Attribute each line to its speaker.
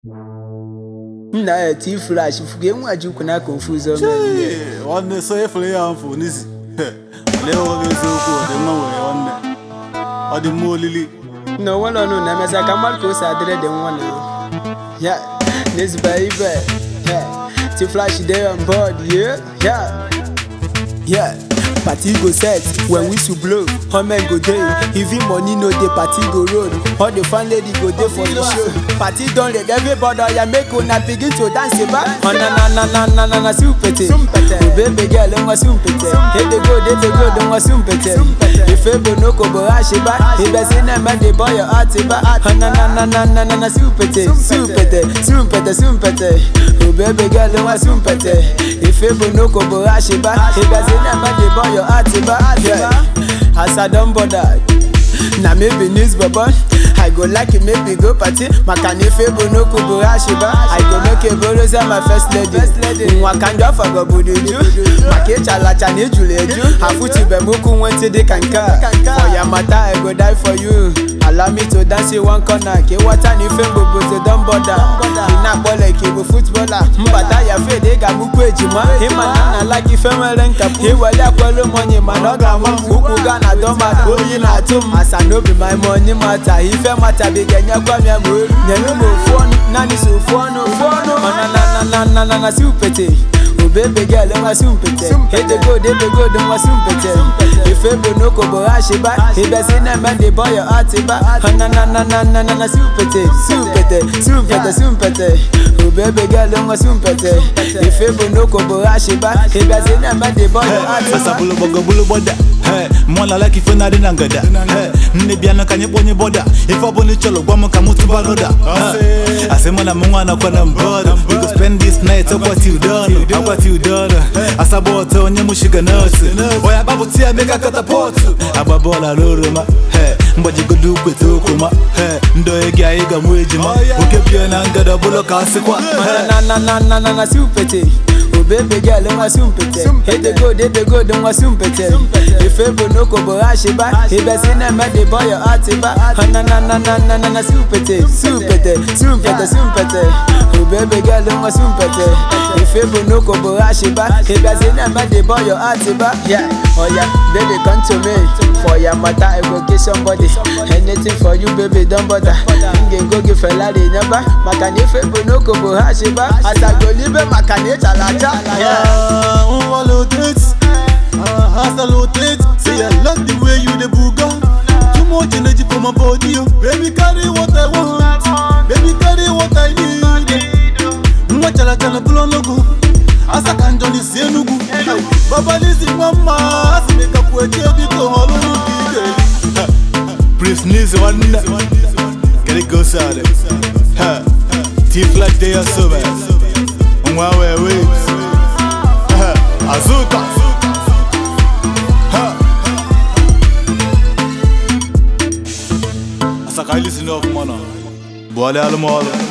Speaker 1: nna ya ti flash fuge nwa jukwu na confusion
Speaker 2: Chee, nwanne so efere ya mfụ n'isi lee nwoke eziokwu ọ dị mma nwere nwanne ọ dị mma olili
Speaker 1: na onwe nọ nụ na-emesa ka mmadụ ka o si adịrị dị nwa na ya n'ezigbo ibe ya ti flash dey on board yeah yeah yeah party go set when whistle blow homen go dey even money no dey party go roll all the fan lady go dey for the show party don red everybody oya make una begin to dance eba ọ̀nànànànànà súmpètè òbèbè girl nwa súmpètè edego dedego do nwa súmpètè ife bo n'oko bo àṣebá ìbẹ̀sí náà mẹ́lẹ̀ bọ́yọ̀ àtibá ọ̀nànànànànà súmpètè súmpètè súmpètè súmpètè òbèbè girl nwa súmpètè ife bo n'oko bo àṣebá ìbẹ̀sí náà mẹ́lẹ̀ bọ́yọ̀ àtibá as i don border na maybe news bobo i go like it maybe go party maka na ife bụ n'okwu bụ ashiba i go make eboroza my first lady nwa ka ndị ọfọ gọburu ju maka ịchalacha na ijulu eju afụtube m ụkwụ nwentị dịka nke a for ya mata i go die for you allow me to dance in one corner ka ịghọta na ife mgbobodo don border ị na-akpọla ka ịbụ footballer mbata ya fed ị ga-amụkwu ejima ịma na nna like ife nwere nkapụ iwere akwelu money mana ọ ga-ama m ụkwụ ga na dọmata oyi na-atụ m asa n'obi my money mata ife matabiga enyekwa m ya ma olu nyere m ofu ọnụ naanị so ofu ọnụ ofu ọnụ ọnanananana si upete obebe girl nwa si mpete edego debego do nwa si mpete ife bụ n'oko bụ ashiba ibesi na-eme dị bọyọ atiba ọnanananana si upete si upete si mpete si mpete obebe girl nwa si mpete ife bụ n'oko bụ ashiba ibesi na-eme dị bọyọ
Speaker 2: asa
Speaker 1: atiba
Speaker 2: bụlụ gbago bụlụ gbọda Hey, mmụọ na like ife na-adị na ngada Hey, nne bịa na ka anyị kpọnye bọda ife ọbụla ị chọrọ gwa m ka mụ tụba n'ụda Hey, asị mụ na mụ nwa nakwa na mbọda we go spend this night akwa till dawn akwa till dawn asaba ọtọ onye mụ shiga nọọsụ onye agbapụta ya mega katapọtụ agba bọọlụ ala oroma Hey, mgbajigodo ukwete okwuma Hey, ndị onye gị anyị ga-amụ ejima oke bịa na ngada bụlụ ka asịkwa Hey,
Speaker 1: ọnanananana si upete obebe girl nwa si mpete edego debego do nwa si mpete ife bụ n'oko bụ ashiba ibesi na-eme dị bọyọ atiba ọnanananana si upete si upete si mpete si mpete obebe girl nwa si mpete ife bụ n'oko bụ ashiba ibesi na-eme dị bọyọ atiba yeah oya baby come to me for your matter i go get somebody anything for you baby don bother m ga-ego gị felari nyaba maka na ife bụ n'oko bụ ashiba asagolibe maka na ịchala acha yeah.
Speaker 2: Ah, on va l'autre Ah, I salute Say I love the way you the booga Too much energy for my body oh. Baby carry what I want Baby carry what I need Mwa chala chala bulo logo Asa kanjoni si enugu Baba lisi mama Asimeka kweche biko holu nubige Prince Nizi wanda Get it go side Ha T-Flash they are so bad Mwa we wait Ha, Azuka Ha Asaka ilisi no mana Bwale almolo